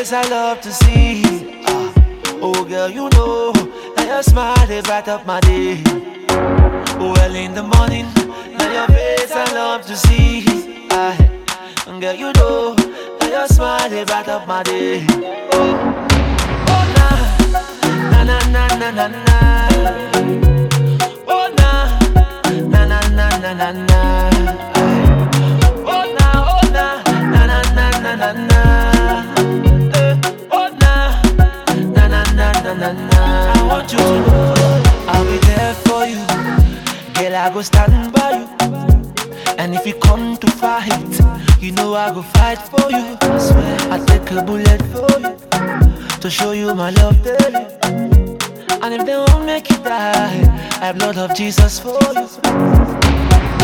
face I love to see. Ah, oh girl, you know that your smile is bright up my day. Well in the morning, now your face I love to see. Ah, girl, you know that your smile is bright up my day. Oh, oh na na na na na na. Oh na na na na na na na. Oh na oh na na na na na na na. Eh, Oh na na na na na na na. I want you to know I'll be there for you, girl. I go stand by you. And if you come to fight, you know I go fight for you. I swear I take a bullet for you to show you my love daily. And if they won't make you die, I have blood of Jesus for you.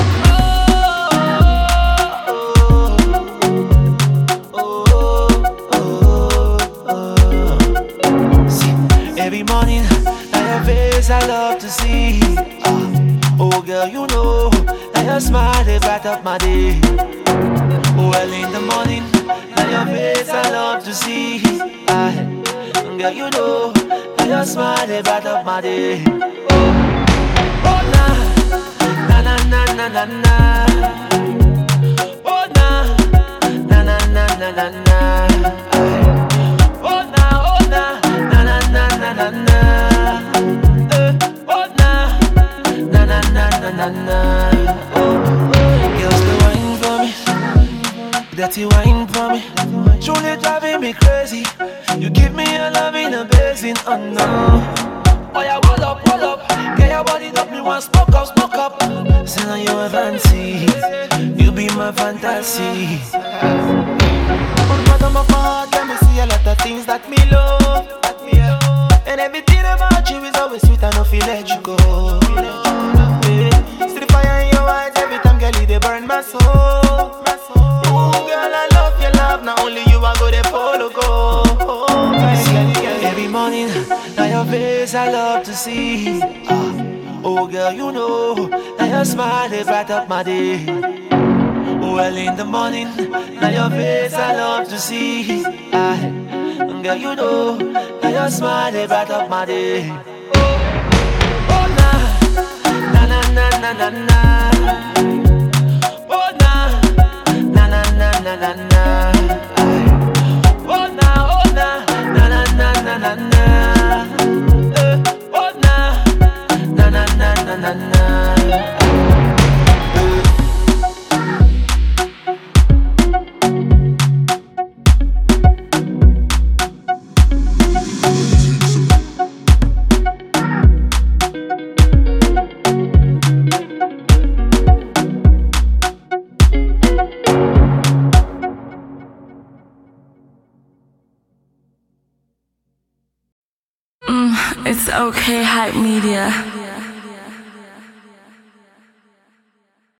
See, every morning, now your face I love to see. Ah, oh girl, you know that your smile is bright up my day. Well in the morning, now your face I love to see. Ah, girl, you know that your smile is bright up my day. Oh, oh na, na na na na na na. Oh na, na na na na na na. Aye. Oh na, oh na, na na na na na na. Eh, Oh na, na na na na na na. Oh, oh. Girls, they wine for me, dirty wine for me. Truly driving me crazy. You give me a love in a basin, oh no. Oh yeah, roll up, roll up. Get your body up, me want smoke up, smoke up. Say now you a fancy, you be my fantasy. On the bottom of my heart, let me see a lot of things that me love. That me love. And everything about you is always sweet, I no feel let you go. Yeah. See the fire in your eyes every time, girl, you they burn my soul. My soul. Ooh, girl, I love your love. Not only you, I go there follow go. Oh, girl, girl, girl. Every morning, now your face I love to see. Ah, oh girl, you know that your smile is bright up my day. Well in the morning, now your face I love to see. Ah, girl, you know that your smile is bright up my day. Oh, oh na, na na na na na na. Oh na, na na na na na na. Aye. Oh na, oh na, na na na na na na. Eh, Oh na, na na na na na na. It's okay, hype media.